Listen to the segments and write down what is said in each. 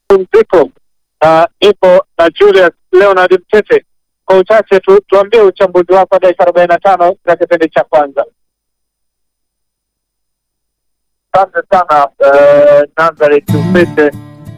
pumziko na ipo na Julius Leonard Mtete. Kwa uchache tu tuambie uchambuzi wako wa dakika arobaini na tano za kipindi cha kwanza. Asante sana eh, Nazareth Mtete.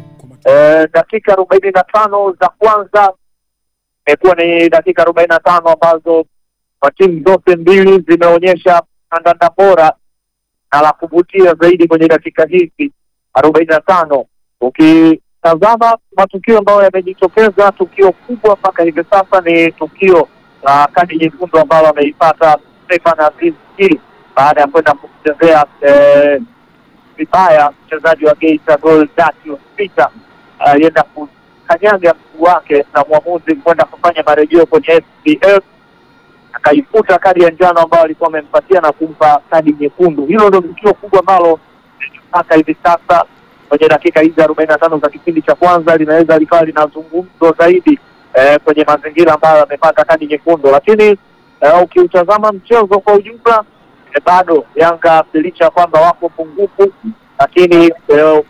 Eh, dakika arobaini na tano za kwanza imekuwa ni dakika arobaini na tano ambazo kwa timu zote mbili zimeonyesha kandanda bora na la kuvutia zaidi kwenye dakika hizi arobaini na tano ukitazama matukio ambayo yamejitokeza, tukio kubwa mpaka hivi sasa ni tukio la kadi nyekundu ambalo ameipata Stefan Aziz Ki baada ya kwenda kumchezea eh, vibaya mchezaji wa Geita Gold Datius Peter alienda kukanyaga mguu wake na mwamuzi kwenda kufanya marejeo kwenye SPF akaifuta kadi ya njano ambayo alikuwa amempatia na kumpa kadi nyekundu. Hilo ndio tukio kubwa ambalo mpaka hivi sasa kwenye dakika hizi arobaini na tano za kipindi cha kwanza linaweza likawa linazungumzwa zaidi eh, kwenye mazingira ambayo amepata kadi nyekundu, lakini eh, ukiutazama mchezo kwa ujumla eh, bado Yanga licha ya kwamba wako pungufu, lakini eh,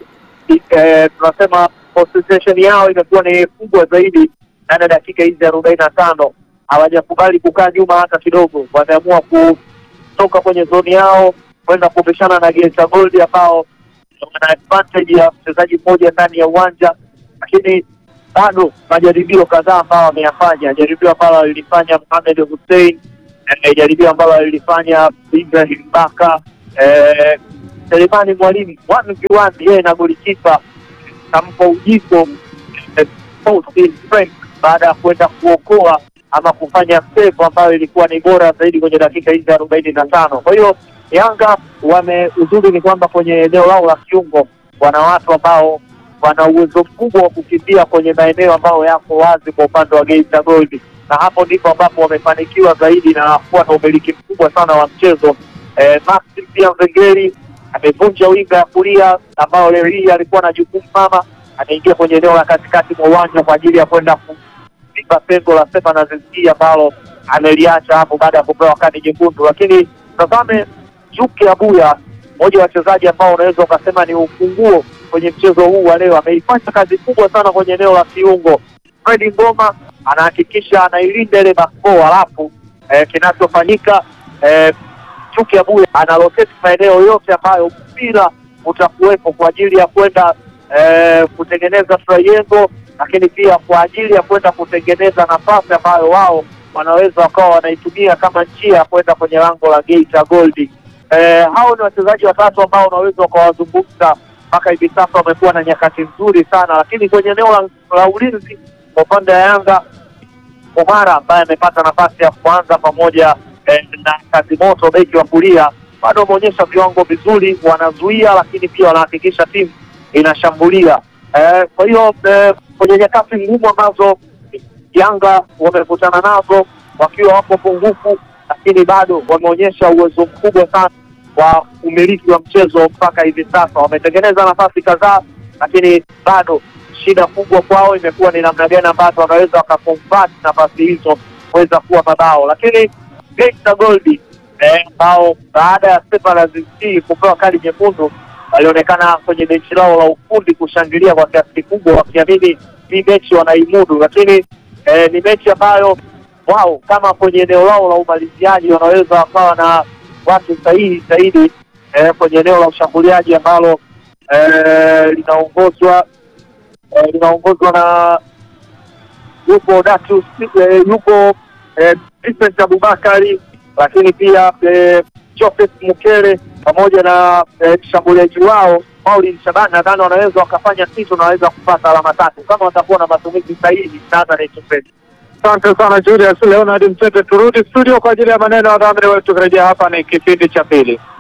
eh, tunasema concentration yao imekuwa ni kubwa zaidi ndani ya dakika hizi arobaini na tano hawajakubali kukaa nyuma hata kidogo, wameamua kutoka kwenye zoni yao kwenda kupishana na Geita Gold ambao wana advantage ya mchezaji mmoja ndani ya uwanja, lakini bado majaribio kadhaa ambao wameyafanya, jaribio ambalo alilifanya Mohamed Hussein, eh, jaribio ambalo alilifanya Ibrahim Baka, eh, Selemani Mwalimu one v one, yeye na golikipa kampa ujiko eh, Faustin Frank baada ya kwenda kuokoa ama kufanya save ambayo ilikuwa ni bora zaidi kwenye dakika hizi arobaini na tano. Kwa hiyo Yanga wame uzuri ni kwamba kwenye eneo lao la kiungo wana watu ambao wana uwezo mkubwa wa kukimbia kwenye maeneo ambayo yako wazi kwa upande wa Geita Gold, na hapo ndipo ambapo wamefanikiwa zaidi na kuwa na umiliki mkubwa sana wa mchezo. Eh, Maxim pia Mvengeri amevunja winga ya kulia ambao leo hii alikuwa na jukumu mama, ameingia kwenye eneo la katikati mwa uwanja kwa ajili ya kwenda kuziba pengo la Stefan Aziz Ki ambalo ameliacha hapo baada ya kupewa kadi nyekundu. Lakini tazame Juki Abuya, mmoja wa wachezaji ambao unaweza ukasema ni ufunguo kwenye mchezo huu wa leo, ameifanya kazi kubwa sana kwenye eneo la kiungo. Fredi Ngoma anahakikisha anailinda ile backball, halafu eh, kinachofanyika eh, Chuki Abuya analoketi maeneo yote ambayo mpira utakuwepo kwa ajili ya kwenda eh, kutengeneza triangle, lakini pia kwa ajili ya kwenda kutengeneza nafasi ambayo wao wanaweza wakawa wanaitumia kama njia ya kwenda kwenye lango la Geita Gold. Eh, hao ni wachezaji watatu ambao unaweza ukawazungumza mpaka hivi sasa, wamekuwa na nyakati nzuri sana, lakini kwenye eneo la, la ulinzi kwa upande wa Yanga Omara ambaye amepata nafasi ya kuanza pamoja eh, na kazi moto beki wa kulia bado wameonyesha viwango vizuri, wanazuia lakini pia wanahakikisha timu inashambulia. Eh, kwa hiyo eh, kwenye nyakati ngumu ambazo Yanga wamekutana nazo wakiwa wapo pungufu, lakini bado wameonyesha uwezo mkubwa sana wa umiliki wa mchezo mpaka hivi sasa. Wametengeneza nafasi kadhaa, lakini bado shida kubwa kwao imekuwa ni namna gani ambavyo wanaweza wakakonvert nafasi hizo kuweza kuwa mabao, lakini Geita Gold ambao eh, baada ya Stefan Aziz Ki kupewa kadi nyekundu walionekana kwenye benchi lao la ufundi kushangilia kwa kiasi kikubwa, wakiamini hii mechi wanaimudu, lakini eh, ni mechi ambayo wao kama kwenye eneo lao la umaliziaji wanaweza wakawa na watu sahihi zaidi eh, kwenye eneo la ushambuliaji ambalo eh, linaongozwa eh, linaongozwa na yupo Datus eh, yupo eh, Vincent Abubakari, lakini pia eh, Joseph Mukele pamoja na eh, mshambuliaji wao Paulin Shabani, nadhani wanaweza wakafanya kitu na wanaweza kupata alama tatu kama watakuwa na matumizi sahihi. Asante sana Julius Leonard Mtete. Turudi studio kwa ajili ya maneno ya dhamiri wetu. Tukirejea hapa ni kipindi cha pili.